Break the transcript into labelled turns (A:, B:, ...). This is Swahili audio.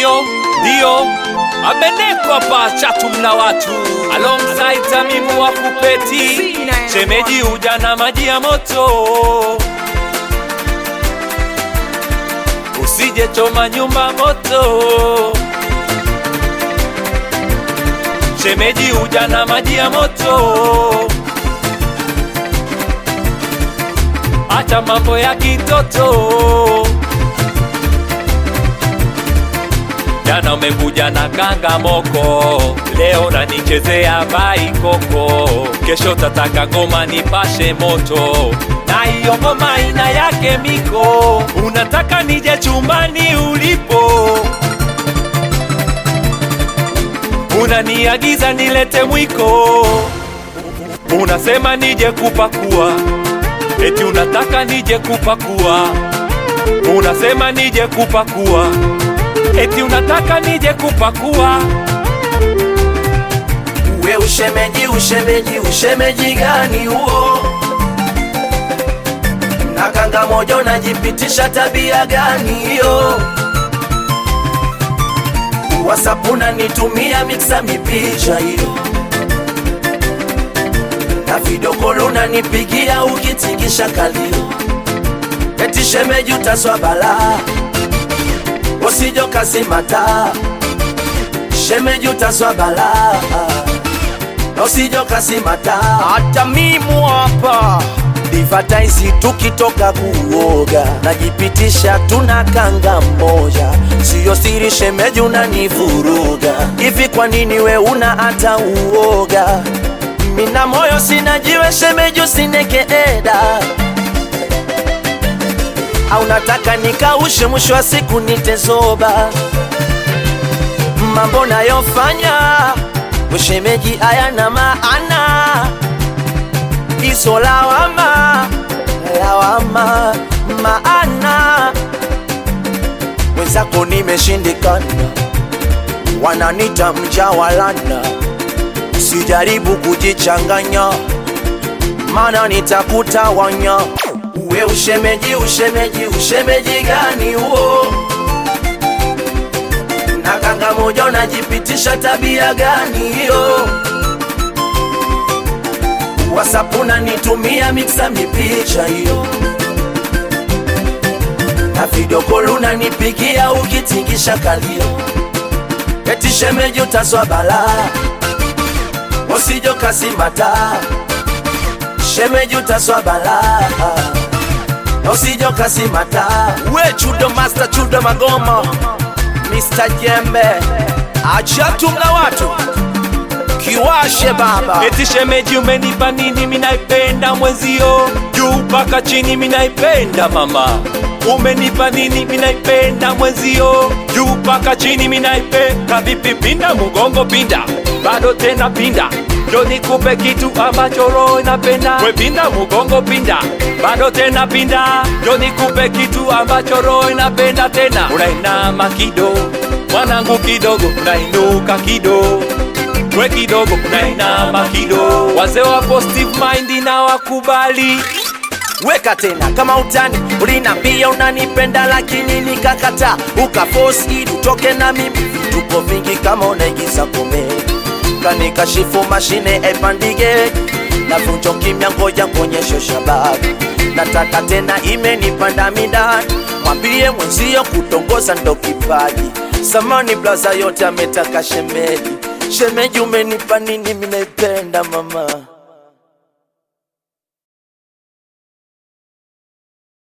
A: Dio, Dio Abeneko hapa chatu mna watu alongside Tamimu wa kupeti shemeji uja na maji ya moto usije choma nyumba moto shemeji uja na maji ya moto acha mambo ya kitoto jana umekuja na kanga moko leo nanichezea baikoko kesho tataka ngoma nipashe moto na hiyo ngoma ina yake miko unataka nije chumbani ulipo unaniagiza nilete mwiko unasema nije kupakua eti unataka nije kupakua unasema nije kupakua eti unataka nije kupakua
B: We ushemeji, ushemeji, ushemeji gani huo? Na kanga moja unajipitisha tabia gani hiyo? WhatsApp unanitumia mixa mipicha hiyo, na video call unanipigia ukitingisha kalio, eti shemeji utaswa balaa, usijo kasimata, shemeji utaswa balaa na usijo kasimata hata mimu hapa divataisi tukitoka kuoga najipitisha tuna kanga moja siyo siri shemeji unanivuruga hivi kwa nini we una hata uoga mina moyo sina jiwe shemeji usineke eda au nataka nikaushe mwisho wa siku nitezoba mambo nayofanya ushemeji hayana maana, iso lawama lawama maana wenzako nimeshindikana, wananita mjawalana, sijaribu kujichanganya, mana nitakutawanya. Uwe ushemeji, ushemeji, ushemeji gani huo? na kanga moja unajipitisha tabia gani hiyo? WhatsApp unanitumia mixa mipicha hiyo, na video call unanipigia ukitingisha kalio, eti shemeji utaswa balaa, usijo kasimata, shemeji utaswa balaa usijo kasimata, we chudo master chudo magoma Mr. Jembe achatu mna watu kiwashe baba
A: eti shemeji umenipa nini minaipenda mwenzio juu mpaka chini minaipenda mama umenipa nini minaipenda mwenzio juu mpaka chini minaipenda vipi pinda mugongo pinda bado tena pinda ndo nikupe kitu ambacho roho inapenda we pinda mugongo pinda bado tena pinda ndo nikupe kitu ambacho roho inapenda tena unainama kido mwanangu kidogo unainuka kido we kidogo unainama kido wazee wa positive mind na wakubali
B: weka tena kama utani ulinambia unanipenda lakini nikakata ukaforce ili utoke na mimi vituko vingi kama unaigiza komedi kanikashifu mashine epandige navunjo kimya ngoja kuonyesho shababu nataka tena imenipanda midani mwambie mwenzio kutongoza ndo kipaji samani blaza yote ametaka shemeji shemeji umenipa nini minaipenda mama